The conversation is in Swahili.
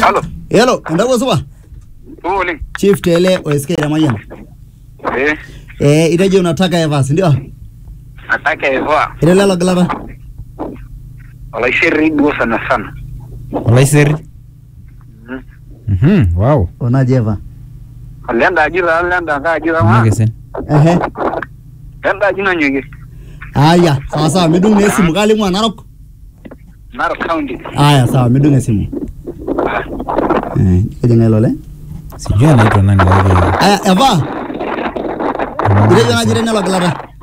Halo. Hello, endapo supa? Supa oleng. Chief Tele OSK Ramayan. Eh, Eh, itejo unataka Evans, ndio? nataka Eva. Ile lelo gilata. Olaiseri duo sana sana. Olaiseri. Mm. Mhm, wow. Onaje Eva? Lenda aji taa lenda nkae aji taa maa. Nakesen. Ehe. Lenda aji nanyokie. Aya, sawa sawa, midung na esimu kalimu Narok. Narok County. Aya, sawa, midung esimu. Eh, kejinga ilo le. Sijui anaitwa nani lakini. Aya, Eva, itejo naji ile lelo gilata.